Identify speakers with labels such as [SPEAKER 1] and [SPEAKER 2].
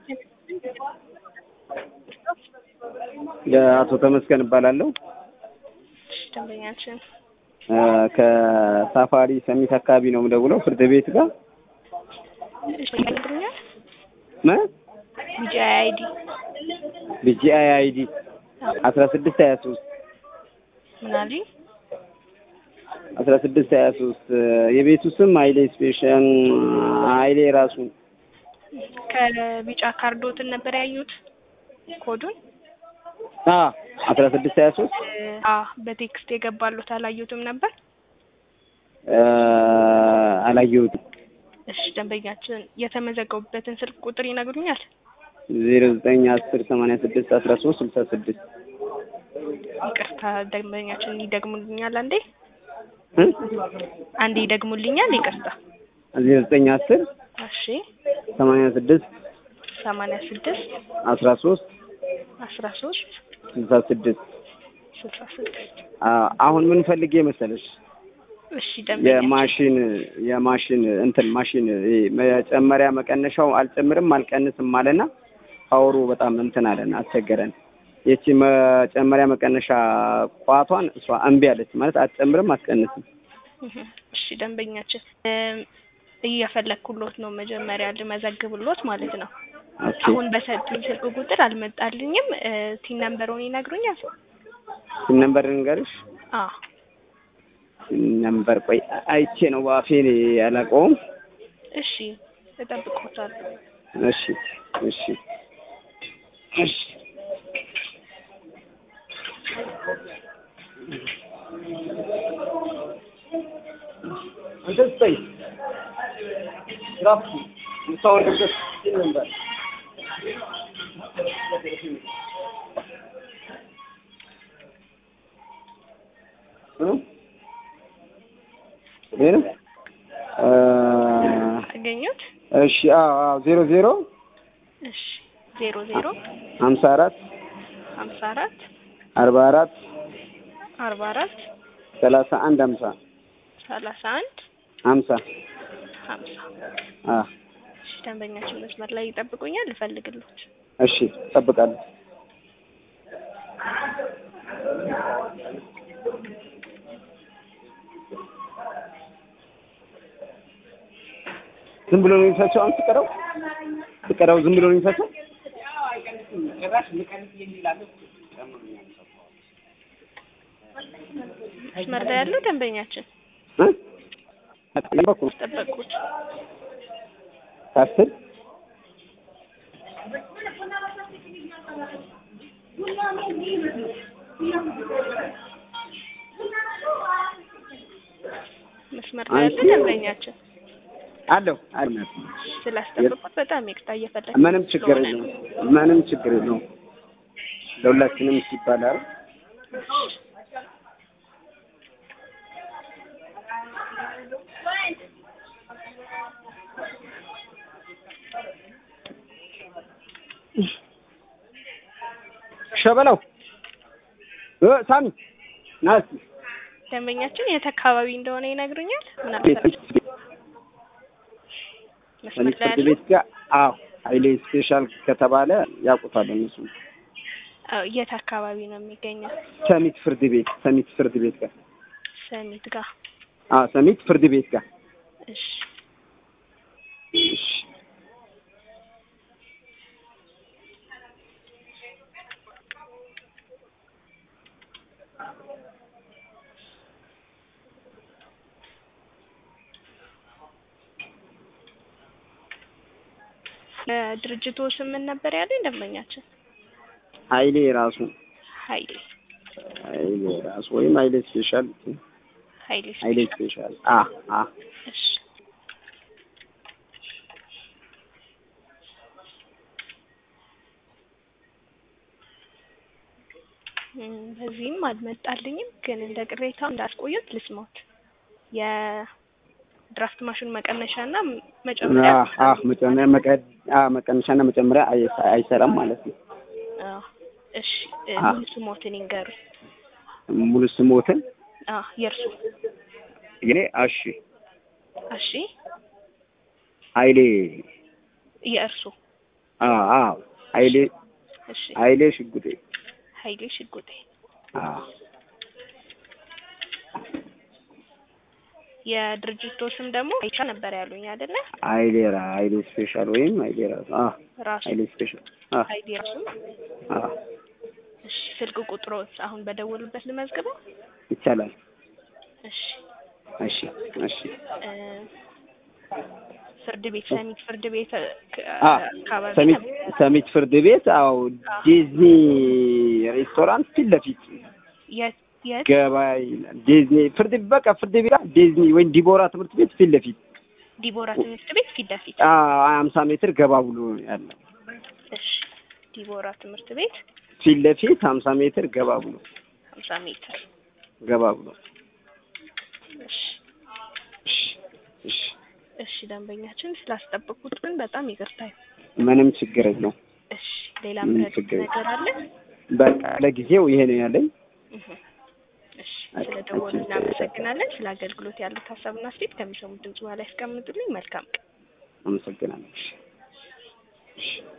[SPEAKER 1] የአቶ ተመስገን እባላለሁ።
[SPEAKER 2] እሺ፣ ደንበኛችን
[SPEAKER 1] እ ከሳፋሪ ሰሚት አካባቢ ነው የምደውለው ፍርድ ቤት ጋር
[SPEAKER 2] እሺ፣ ይነግሩኛል።
[SPEAKER 1] ምን
[SPEAKER 2] ቢጂአይ አይዲ
[SPEAKER 1] ቢጂአይ አይዲ አስራ ስድስት ሀያ ሶስት
[SPEAKER 2] ምን አሉኝ?
[SPEAKER 1] አስራ ስድስት ሀያ ሶስት የቤቱ ስም ሀይሌ ስፔሻል ሀይሌ ራሱ
[SPEAKER 2] ከቢጫ ካርዶትን ነበር ያዩት ኮዱን
[SPEAKER 1] አ አስራ ስድስት ሀያ ሶስት
[SPEAKER 2] አ በቴክስት የገባሉት አላዩትም ነበር።
[SPEAKER 1] እ አላየሁትም።
[SPEAKER 2] እሺ ደንበኛችን የተመዘገቡበትን ስልክ ቁጥር ይነግሩኛል?
[SPEAKER 1] ዜሮ ዘጠኝ አስር ሰማንያ ስድስት አስራ ሶስት ስልሳ ስድስት
[SPEAKER 2] ይቅርታ ደንበኛችን ይደግሙልኛል? አንዴ
[SPEAKER 1] እ
[SPEAKER 2] አንዴ ይደግሙልኛል? ይቅርታ።
[SPEAKER 1] ዜሮ ዘጠኝ አስር
[SPEAKER 2] እሺ
[SPEAKER 1] ሰማንያ ስድስት
[SPEAKER 2] ሰማንያ ስድስት
[SPEAKER 1] አስራ ሶስት
[SPEAKER 2] አስራ ሶስት
[SPEAKER 1] ስልሳ ስድስት
[SPEAKER 2] ስልሳ ስድስት
[SPEAKER 1] አሁን ምን ፈልጌ መሰለሽ
[SPEAKER 2] እሺ ደንበኛችን
[SPEAKER 1] የማሽን የማሽን እንትን ማሽን ይሄ መጨመሪያ መቀነሻው አልጨምርም አልቀንስም አለና ፓወሩ በጣም እንትን አለን አስቸገረን። ይቺ መጨመሪያ መቀነሻ ቋቷን እሷ እምቢ አለች ማለት አትጨምርም አትቀንስም።
[SPEAKER 2] እህ፣ እሺ ደንበኛችን እም፣ እየፈለግኩሎት ነው መጀመሪያ ልመዘግብሎት ማለት ነው።
[SPEAKER 1] ኦኬ
[SPEAKER 2] አሁን በሰጡኝ ስልክ ቁጥር አልመጣልኝም። እ፣ ቲን ነምበሩን ይነግሩኛል?
[SPEAKER 1] ስንት ነምበር ልንገርሽ?
[SPEAKER 2] አ
[SPEAKER 1] ስንት ነምበር ቆይ አይቼ ነው በአፌ ያላቀውም።
[SPEAKER 2] እሺ እጠብቅዎታለሁ።
[SPEAKER 1] እሺ እሺ እሺ አንተ ስጠኝ ራሱ የምታወርድበት ስንት ነምበር እ ይሄ ነው እ
[SPEAKER 2] አገኙት?
[SPEAKER 1] እሺ አዎ አዎ ዜሮ ዜሮ
[SPEAKER 2] እሺ ዜሮ ዜሮ
[SPEAKER 1] ሀምሳ አራት
[SPEAKER 2] ሀምሳ አራት
[SPEAKER 1] አርባ አራት
[SPEAKER 2] አርባ አራት
[SPEAKER 1] ሰላሳ አንድ ሀምሳ
[SPEAKER 2] ሰላሳ አንድ
[SPEAKER 1] ሀምሳ
[SPEAKER 2] ሀምሳ
[SPEAKER 1] አ
[SPEAKER 2] እሺ ደንበኛችን መስመር ላይ ይጠብቁኛል፣ ልፈልግሎት።
[SPEAKER 1] እሺ እጠብቃለሁ። ዝም ብሎ ነው የሚፈቸው። አሁን ስቀረው ስቀረው ዝም ብሎ ነው የሚፈቸው።
[SPEAKER 2] መስመር ላይ ያለው ደንበኛችን
[SPEAKER 1] እ ጠበቅኩ
[SPEAKER 2] ጠበቁት።
[SPEAKER 1] ከአስር
[SPEAKER 2] መስመር ላይ ያለው ደንበኛችን
[SPEAKER 1] አለው አለው።
[SPEAKER 2] ስላስጠበቁት በጣም ይቅርታ እየፈለግ
[SPEAKER 1] ምንም ችግር የለውም። ምንም ችግር የለውም። ለሁላችንም ሲባል አይደል? ሸበላው እ ሳሚ ና እስኪ
[SPEAKER 2] ደንበኛችን የት አካባቢ እንደሆነ ይነግሩኛል? ምናልባት መስመር ላይ
[SPEAKER 1] ፍርድ
[SPEAKER 2] ያለው
[SPEAKER 1] ቤት ጋር አዎ ሀይሌ ስፔሻል ከተባለ ያውቁታል እነሱ።
[SPEAKER 2] አዎ፣ የት አካባቢ ነው የሚገኘው?
[SPEAKER 1] ሰሚት ፍርድ ቤት ሰሚት ፍርድ ቤት ጋር
[SPEAKER 2] ሰሚት ጋር።
[SPEAKER 1] አዎ ሰሚት ፍርድ ቤት ጋር
[SPEAKER 2] እሺ
[SPEAKER 1] እሺ
[SPEAKER 2] ድርጅቱ ስም ምን ነበር ያለኝ ደንበኛችን?
[SPEAKER 1] ሀይሌ ራሱ
[SPEAKER 2] ሀይሌ
[SPEAKER 1] ሀይሌ ራሱ ወይም ሀይሌ ስፔሻል
[SPEAKER 2] ሀይሌ
[SPEAKER 1] ሀይሌ ስፔሻል አ አ
[SPEAKER 2] እሺ እም፣ በዚህም አልመጣልኝም፣ ግን እንደ ቅሬታው እንዳስቆዩት ልስማት። የድራፍት ማሽን መቀነሻ እና መጨመሪያ
[SPEAKER 1] አ አ መጨመሪያ መቀ አ መቀነሻና መጨመሪያ አይ- አይሰራም ማለት ነው።
[SPEAKER 2] አዎ፣ እሺ እ፣
[SPEAKER 1] አ።
[SPEAKER 2] ሙሉ ስሞትን ይንገሩኝ።
[SPEAKER 1] ሙሉ ስሞትን
[SPEAKER 2] አዎ፣ የእርሱ
[SPEAKER 1] የኔ አሺ
[SPEAKER 2] እሺ፣
[SPEAKER 1] ሀይሌ
[SPEAKER 2] የእርሱ
[SPEAKER 1] አዎ አዎ ኃይሌ
[SPEAKER 2] እሺ
[SPEAKER 1] ኃይሌ ሽጉጤ
[SPEAKER 2] ኃይሌ ሽጉጤ
[SPEAKER 1] አዎ
[SPEAKER 2] የድርጅቶቹም ደግሞ አይቻ ነበር ያሉኝ አይደለ?
[SPEAKER 1] ኃይሌራ ኃይሌ ስፔሻል ወይም ኃይሌ ራሱ አዎ
[SPEAKER 2] ራሱ
[SPEAKER 1] ኃይሌ ስፔሻል አዎ
[SPEAKER 2] ኃይሌ ራሱ።
[SPEAKER 1] አዎ
[SPEAKER 2] እሺ ስልክ ቁጥሮት አሁን በደወሉበት ልመዝግበው?
[SPEAKER 1] ይቻላል።
[SPEAKER 2] እሺ
[SPEAKER 1] እሺ እሺ
[SPEAKER 2] እ ፍርድ ቤት ሰሚት ፍርድ ቤት እ ክ-
[SPEAKER 1] አ
[SPEAKER 2] አካባቢ
[SPEAKER 1] ሰሚት
[SPEAKER 2] ነበር።
[SPEAKER 1] ሰሚት ፍርድ ቤት አዎ ዲዝኒ ሬስቶራንት ፊት ለፊት
[SPEAKER 2] የት የት
[SPEAKER 1] ገባ ይላል። ዲዝኒ ፍርድ በቃ ፍርድ ቤት ዲዝኒ ወይም ዲቦራ ትምህርት ቤት ፊት ለፊት
[SPEAKER 2] ዲቦራ ትምህርት ቤት ፊት ለፊት።
[SPEAKER 1] አዎ ሀምሳ ሜትር ገባ ብሎ ያለው
[SPEAKER 2] እሺ ዲቦራ ትምህርት ቤት
[SPEAKER 1] ፊት ለፊት ሀምሳ ሜትር ገባ ብሎ
[SPEAKER 2] ሀምሳ ሜትር።
[SPEAKER 1] ገባ ብሎ
[SPEAKER 2] እሺ
[SPEAKER 1] እሺ እሺ
[SPEAKER 2] እሺ ደንበኛችን ስላስጠበቁት ግን በጣም ይቅርታ።
[SPEAKER 1] ምንም ችግር የለው።
[SPEAKER 2] እሺ ሌላ
[SPEAKER 1] ምንም
[SPEAKER 2] ምረጥ
[SPEAKER 1] ችግር
[SPEAKER 2] ነገር አለ?
[SPEAKER 1] በቃ ለጊዜው ይሄ ነው ያለኝ።
[SPEAKER 2] እህ። እሺ ስለ ደወሉ እናመሰግናለን። ስለ አገልግሎት ያሉት ሀሳብና አስተያየት ከሚሰሙት ድምጽ በኋላ ያስቀምጡልኝ። መልካም ቀን።
[SPEAKER 1] አመሰግናለሁ። እሺ እሺ